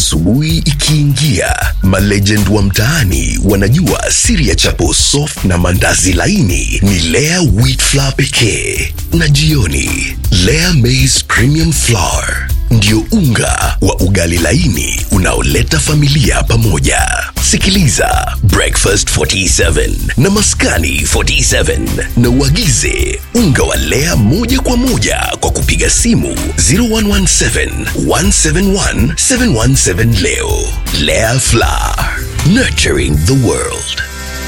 Asubuhi ikiingia, malegend wa mtaani wanajua siri ya chapo soft na mandazi laini ni Lea wheat flour pekee, na jioni Lea maize premium flour ndio unga wa ugali laini unaoleta familia pamoja. Sikiliza Breakfast 47 na Maskani 47 na uagize unga wa Lea moja kwa moja kwa kupiga simu 0117 171 717 leo. Lea Flour, nurturing the world.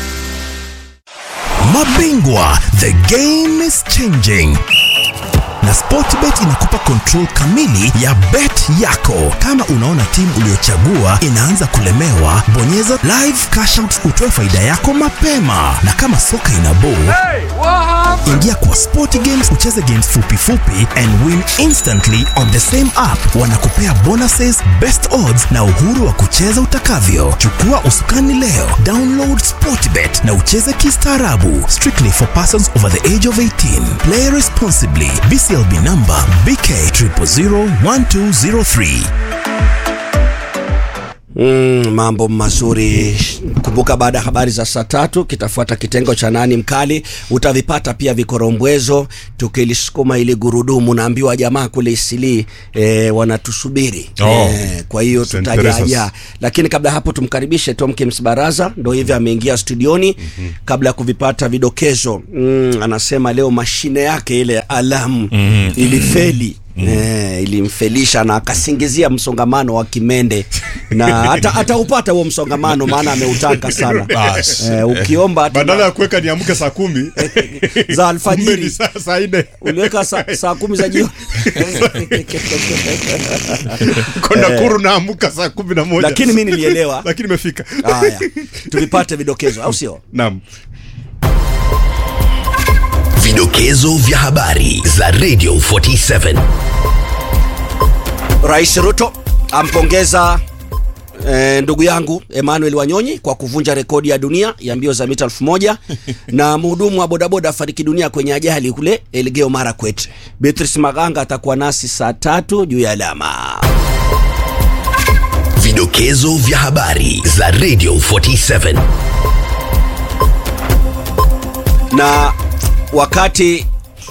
Mabingwa, the game is changing na Sportbet inakupa control kamili ya bet yako. Kama unaona timu uliyochagua inaanza kulemewa, bonyeza live cash out utoe faida yako mapema, na kama soka ina ball ingia kwa Sport Games ucheze games fupi fupi and win instantly on the same app. Wanakupea bonuses, best odds na uhuru wa kucheza utakavyo. Chukua usukani leo, download Sportbet na ucheze kistaarabu. Strictly for persons over the age of 18. Play responsibly. BCLB number BK 0001203. Mm, mambo mazuri. Kumbuka, baada ya habari za saa tatu kitafuata kitengo cha nani mkali. Utavipata pia vikorombwezo, tukilisukuma ili gurudumu. Naambiwa jamaa kule Isili eh, wanatusubiri Oh. eh, kwa hiyo St. tutajaja, Teresa's. lakini kabla hapo tumkaribishe Tom Kims Baraza, ndo hivi ameingia studioni kabla ya kuvipata vidokezo. Mm, anasema leo mashine yake ile ya alamu ilifeli Eh, ilimfelisha na akasingizia msongamano wa Kimende na hata hataupata huo msongamano, maana ameutaka sana. Bas. Eh, ukiomba ati badala ya kuweka niamke saa kumi za kumbe ni alfajiri saa saa nne uliweka saa, saa kumi za jioni kona kuru naamka saa kumi na moja lakini mi nilielewa. lakini imefika Haya, tuvipate vidokezo, au sio? naam Vidokezo vya habari za Radio 47. Rais Ruto ampongeza eh, ndugu yangu Emmanuel Wanyonyi kwa kuvunja rekodi ya dunia ya mbio za mita elfu moja na mhudumu wa bodaboda afariki dunia kwenye ajali kule Elgeyo Marakwet. Beatrice Maganga atakuwa nasi saa tatu juu ya alama. Vidokezo vya habari za Radio 47. na wakati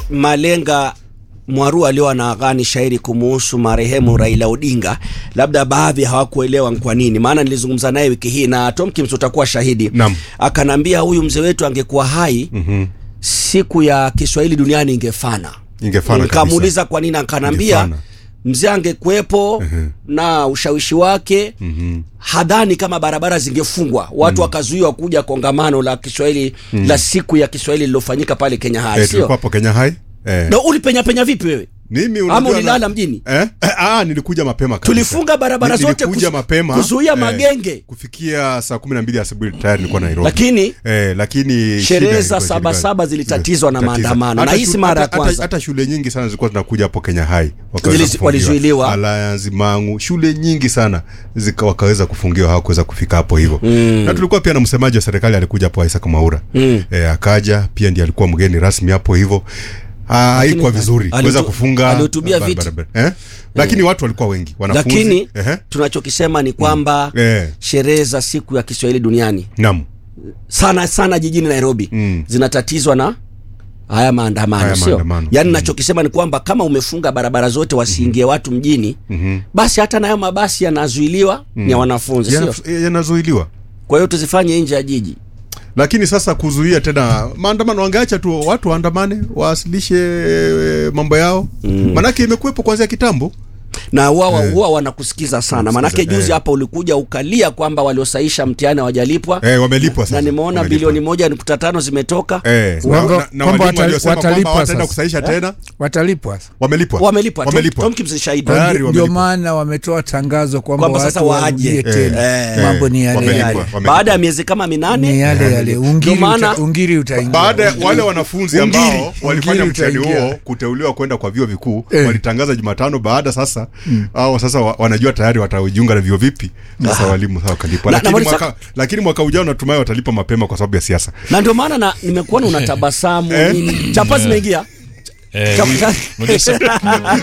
Malenga Mwaru alio anaghani shairi kumuhusu marehemu Raila Odinga, labda baadhi hawakuelewa ni kwa nini. Maana nilizungumza naye wiki hii na Tom Kims utakuwa shahidi. Naam. Akanambia huyu mzee wetu angekuwa hai siku ya Kiswahili duniani ingefana. Ingefana Nikamuuliza kwa nini, akanambia Ingefana. mzee angekuwepo na ushawishi wake hadhani kama barabara zingefungwa watu wakazuiwa kuja kongamano la Kiswahili la siku ya Kiswahili lilofanyika pale Kenya High, eh, sio? tulikuwa hapo Kenya High eh. Na ulipenya penya vipi wewe? Mimi Ama unajua ulilala na- mjini? Eh? Eh, ah, nilikuja mapema kabisa. Tulifunga barabara Ni- zote nilikuja kuzu- mapema kuzuia magenge. kufikia saa kumi na mbili asubuhi tayari nilikuwa Nairobi. Lakini eh, lakini sherehe shida za ilikuwa saba shida. saba zilitatizwa na Tatizo. maandamano. Hata Na hii si shu- mara ya hata- kwanza. hata- hata shule nyingi sana zilikuwa zinakuja hapo Kenya High wakaweza Zilizi- kufungiwa. walizuiliwa. Alliance Mangu, shule nyingi sana zika, wakaweza kufungiwa hawakuweza kufika hapo hivyo na tulikuwa pia na msemaji wa serikali alikuja hapo Isaac Maura eh, akaja pia ndiye alikuwa mgeni rasmi hapo hivyo Ah, haikuwa vizuri alitu- kuweza kufunga alihutubia bara- viti. barabara. eh? lakini watu walikuwa wengi wanafunzi lakini Ehe. tunachokisema ni kwamba Eh. sherehe za siku ya Kiswahili duniani naam sana sana jijini Nairobi Mm. zinatatizwa na haya maandamano Haya sio? maandamano. Yaani Mm. nachokisema ni kwamba kama umefunga barabara zote wasiingie watu mjini basi hata nayo mabasi yanazuiliwa ni ya wanafunzi sio? Yana- eh, yanazuiliwa Kwa hiyo tuzifanye nje ya jiji. lakini sasa kuzuia tena maandamano wangeacha tu watu waandamane wawasilishe eh, mambo yao manake imekuwepo kuanzia kitambo na huwa huwa wanakusikiza sana manake Wanakusikiza, juzi eh. hapa ulikuja ukalia kwamba waliosaisha mtihani hawajalipwa eh, wamelipwa sasa na nimeona Wamelipwa. bilioni moja nukta tano zimetoka eh, na, Kwamba- na, na kwamba walimu watali- waliosema kwamba watalipwa hawataenda sasa. kusaisha tena watalipwa wamelipwa wamelipwa Tom- wamelipwa Tom Kims ni shahidi Tayari ndio wamelipwa. maana wametoa tangazo kwamba Kwamba sasa watu waje. warudie Eh, tena eh, mambo ni yale wamelipwa, yale wamelipwa. baada ya miezi kama minane ni yale yale ungiri, Ndio maana- uta, ungiri utaingia baada ya wale wanafunzi Ungiri. ambao walifanya Ungiri mtihani utaingia. huo kuteuliwa kwenda kwa vyuo vikuu Eh. walitangaza Jumatano baada sasa au sasa wa, wanajua tayari watajiunga na vyuo vipi sasa walimu sasa wakalipwa Na- lakini, na wali- mwaka, lakini mwaka ujao natumai watalipa mapema kwa sababu ya siasa na ndio maana na nimekuona unatabasamu Eh. nini chapa zimeingia Eh, Chapa- unajua sa-